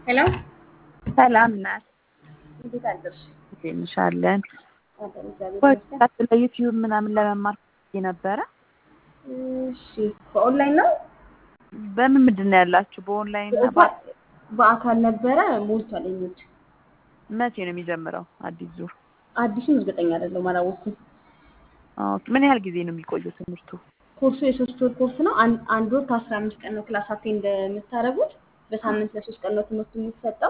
ሄሎ ሰላም ናት። እንዴት አደርሽ? እንሻለን አለን እግዚአብሔር ይመስገን። ስለ ዩቲዩብ ምናምን ለመማር ፈልጌ ነበረ። እሺ በኦንላይን ነው በምን ምንድን ነው ያላችሁ? በኦንላይን እና በ- በአካል ነበረ ሞልቷል። የሚድ መቼ ነው የሚጀምረው አዲስ ዙር? አዲሱን እርግጠኛ አይደለሁም አላወኩም። ኦኬ። ምን ያህል ጊዜ ነው የሚቆየው ትምህርቱ? ኮርሱ የሶስት ወር ኮርስ ነው። አን- አንድ ወር ከአስራ አምስት ቀን ነው ክላስ አቴንድ እንደምታደርጉት። በሳምንት ለሶስት ቀን ነው ትምህርቱ የሚሰጠው።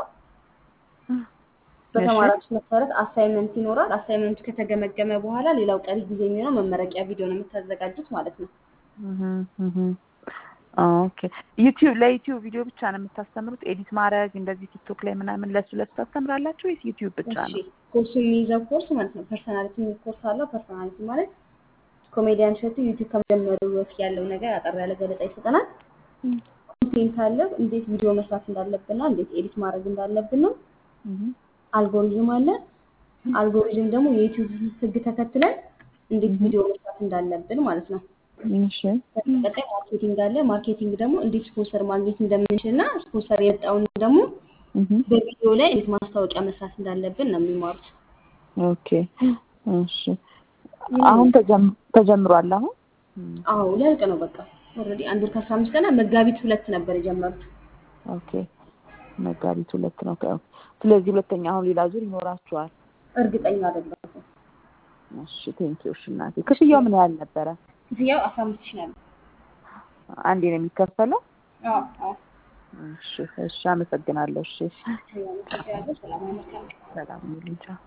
በተማራችሁ መሰረት አሳይመንት ይኖራል። አሳይመንቱ ከተገመገመ በኋላ ሌላው ቀሪ ጊዜ የሚሆነው መመረቂያ ቪዲዮ ነው የምታዘጋጁት ማለት ነው። እህም፣ እህም። ኦኬ። ዩቲዩብ ለዩቲዩብ ቪዲዮ ብቻ ነው የምታስተምሩት? ኤዲት ማድረግ እንደዚህ ቲክቶክ ላይ ምናምን ለሱ ለሱ ታስተምራላችሁ ወይስ ዩቲዩብ ብቻ እሺ ነው? ኮርሱ የሚይዘው ኮርስ ማለት ነው ፐርሰናሊቲ የሚል ኮርስ አለው። ፐርሰናሊቲ ማለት ኮሜዲያን እሸቱ ዩቲዩብ ከመጀመሩ በፊት ያለው ነገር አጠር ያለ ገለጻ ይሰጠናል። ኮንቴንት አለ፣ እንዴት ቪዲዮ መስራት እንዳለብንና እንዴት ኤዲት ማድረግ እንዳለብን ነው። እህም፣ አልጎሪዝም አለ። አልጎሪዝም ደግሞ የዩቲዩብ ህግ ተከትለን እንዴት ቪዲዮ መስራት እንዳለብን ማለት ነው። እሺ። ቀጣይ ማርኬቲንግ አለ። ማርኬቲንግ ደግሞ እንዴት ስፖንሰር ማግኘት እንደምንችል እና ስፖንሰር የመጣውን ደግሞ እህም፣ በቪዲዮ ላይ እንዴት ማስታወቂያ መስራት እንዳለብን ነው የሚማሩት። ኦኬ። እሺ። አሁን ተጀም- ተጀምሯል አሁን? እም፣ አዎ ሊያልቅ ነው በቃ ኦልሬዲ አንድ ወር ከአስራ አምስት ቀን መጋቢት ሁለት ነበር የጀመሩት። ኦኬ። መጋቢት ሁለት ነው። ከ- ስለዚህ ሁለተኛ አሁን ሌላ ዙር ይኖራችኋል። እርግጠኛ አይደለሁም። እሺ ቴንኪው። እሺ እናቴ። ክፍያው ምን ያህል ነበረ? ክፍያው አስራ አምስት ሺህ ነበር። አንዴ ነው የሚከፈለው? አዎ አዎ። እሺ እሺ፣ አመሰግናለሁ። እሺ ያመሰግናለሁ። ሰላም መልካም ሰላም ይሁን። ቻው